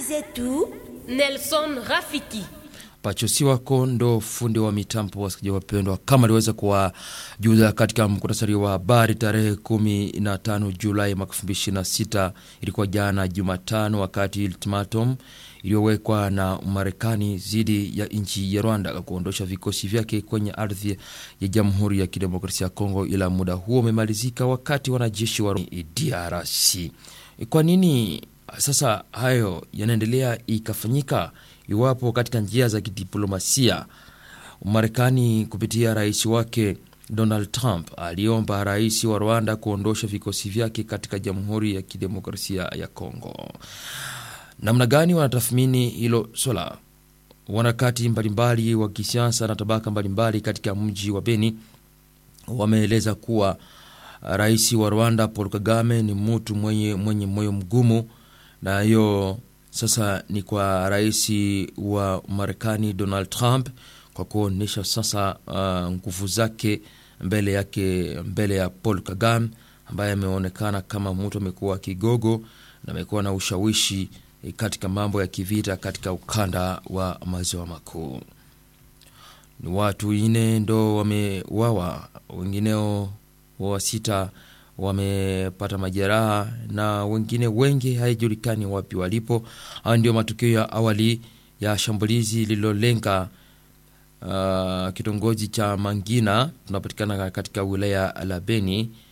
zetu Nelson Rafiki. Pachosi wako ndo fundi wa mitambo. Wasikilizaji wapendwa, kama aliweza kuwajuza katika muktasari wa habari tarehe 15 Julai mwaka 2026 ilikuwa jana Jumatano, wakati ultimatum iliyowekwa na Marekani dhidi ya nchi ya Rwanda kuondosha vikosi vyake kwenye ardhi ya Jamhuri ya Kidemokrasia ya Kongo, ila muda huo umemalizika wakati wanajeshi wa DRC. Kwa nini sasa hayo yanaendelea ikafanyika iwapo katika njia za kidiplomasia Marekani kupitia rais wake Donald Trump aliomba rais wa Rwanda kuondosha vikosi vyake katika Jamhuri ya Kidemokrasia ya Kongo. Namna gani wanatathmini hilo swala? Wanaharakati mbalimbali wa kisiasa na tabaka mbalimbali katika mji wa Beni wameeleza kuwa rais wa Rwanda Paul Kagame ni mtu mwenye mwenye moyo mgumu, na hiyo sasa ni kwa rais wa Marekani Donald Trump kwa kuonyesha sasa uh, nguvu zake mbele yake mbele ya Paul Kagame ambaye ameonekana kama mtu amekuwa kigogo na amekuwa na ushawishi katika mambo ya kivita katika ukanda wa maziwa makuu. Ni watu ine ndo wamewawa, wengineo wa sita wamepata majeraha na wengine wengi haijulikani wapi walipo. Haya ndio matukio ya awali ya shambulizi lililolenga uh, kitongoji cha Mangina tunapatikana katika wilaya la Beni